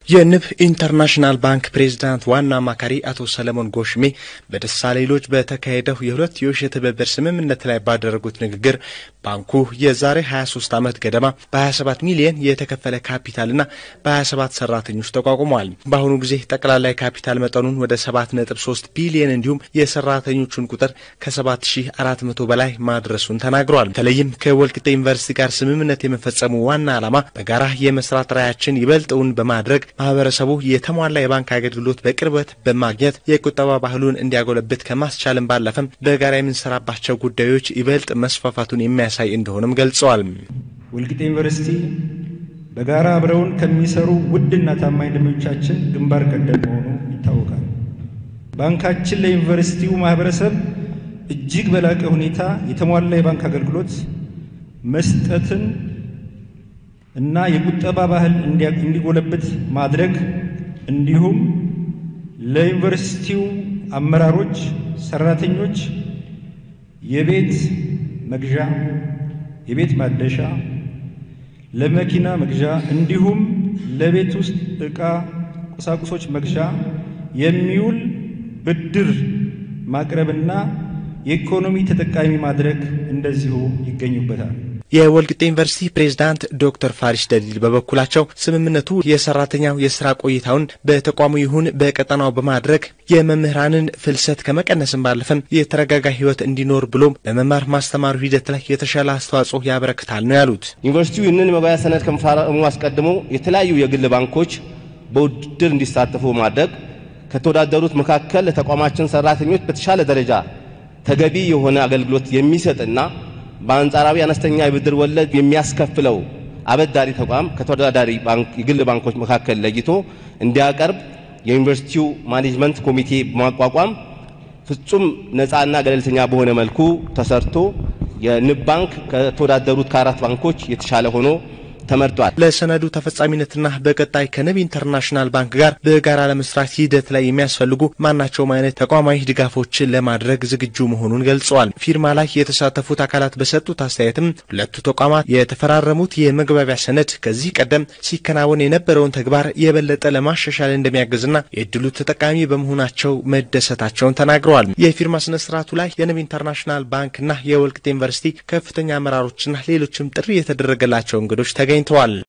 የንብ ኢንተርናሽናል ባንክ ፕሬዝዳንት ዋና አማካሪ አቶ ሰለሞን ጎሽሜ በደሳሌሎች በተካሄደው የሁለትዮሽ የትብብር ስምምነት ላይ ባደረጉት ንግግር ባንኩ የዛሬ 23 ዓመት ገደማ በ27 ሚሊየን የተከፈለ ካፒታልና በ27 ሰራተኞች ተቋቁመዋል። በአሁኑ ጊዜ ጠቅላላ የካፒታል መጠኑን ወደ 7.3 ቢሊየን እንዲሁም የሰራተኞቹን ቁጥር ከ7400 በላይ ማድረሱን ተናግረዋል። በተለይም ከወልቂጤ ዩኒቨርሲቲ ጋር ስምምነት የመፈጸሙ ዋና ዓላማ በጋራ የመስራት ራዕያችን ይበልጥውን በማድረግ ማህበረሰቡ የተሟላ የባንክ አገልግሎት በቅርበት በማግኘት የቁጠባ ባህሉን እንዲያጎለብት ከማስቻልም ባለፈም በጋራ የምንሰራባቸው ጉዳዮች ይበልጥ መስፋፋቱን የሚያሳይ እንደሆነም ገልጸዋል። ወልቂጤ ዩኒቨርሲቲ በጋራ አብረውን ከሚሰሩ ውድና ታማኝ ደንበኞቻችን ግንባር ቀደም መሆኑ ይታወቃል። ባንካችን ለዩኒቨርሲቲው ማህበረሰብ እጅግ በላቀ ሁኔታ የተሟላ የባንክ አገልግሎት መስጠትን እና የቁጠባ ባህል እንዲጎለብት ማድረግ እንዲሁም ለዩኒቨርሲቲው አመራሮች፣ ሰራተኞች የቤት መግዣ፣ የቤት ማደሻ፣ ለመኪና መግዣ እንዲሁም ለቤት ውስጥ ዕቃ ቁሳቁሶች መግዣ የሚውል ብድር ማቅረብና የኢኮኖሚ ተጠቃሚ ማድረግ እንደዚሁ ይገኙበታል። የወልቂጤ ዩኒቨርሲቲ ፕሬዝዳንት ዶክተር ፋሪስ ደሊል በበኩላቸው ስምምነቱ የሰራተኛው የስራ ቆይታውን በተቋሙ ይሁን በቀጠናው በማድረግ የመምህራንን ፍልሰት ከመቀነስም ባለፈም የተረጋጋ ሕይወት እንዲኖር ብሎም በመማር ማስተማሩ ሂደት ላይ የተሻለ አስተዋጽኦ ያበረክታል ነው ያሉት። ዩኒቨርሲቲው ይህንን መባያ ሰነድ ከመፈራረሙ አስቀድሞ የተለያዩ የግል ባንኮች በውድድር እንዲሳተፉ ማድረግ ከተወዳደሩት መካከል ለተቋማችን ሰራተኞች በተሻለ ደረጃ ተገቢ የሆነ አገልግሎት የሚሰጥና በአንጻራዊ አነስተኛ የብድር ወለድ የሚያስከፍለው አበዳሪ ተቋም ከተወዳዳሪ የግል ባንኮች መካከል ለይቶ እንዲያቀርብ የዩኒቨርሲቲው ማኔጅመንት ኮሚቴ በማቋቋም ፍጹም ነፃና ገለልተኛ በሆነ መልኩ ተሰርቶ የንብ ባንክ ከተወዳደሩት ከአራት ባንኮች የተሻለ ሆኖ ተመርጧል። ለሰነዱ ተፈጻሚነትና በቀጣይ ከንብ ኢንተርናሽናል ባንክ ጋር በጋራ ለመስራት ሂደት ላይ የሚያስፈልጉ ማናቸውም አይነት ተቋማዊ ድጋፎችን ለማድረግ ዝግጁ መሆኑን ገልጸዋል። ፊርማ ላይ የተሳተፉት አካላት በሰጡት አስተያየትም ሁለቱ ተቋማት የተፈራረሙት የመግባቢያ ሰነድ ከዚህ ቀደም ሲከናወን የነበረውን ተግባር የበለጠ ለማሻሻል እንደሚያግዝና የእድሉ ተጠቃሚ በመሆናቸው መደሰታቸውን ተናግረዋል። የፊርማ ስነ ስርዓቱ ላይ የንብ ኢንተርናሽናል ባንክና የወልቂጤ ዩኒቨርሲቲ ከፍተኛ አመራሮችና ሌሎችም ጥሪ የተደረገላቸው እንግዶች ተገኝተዋል።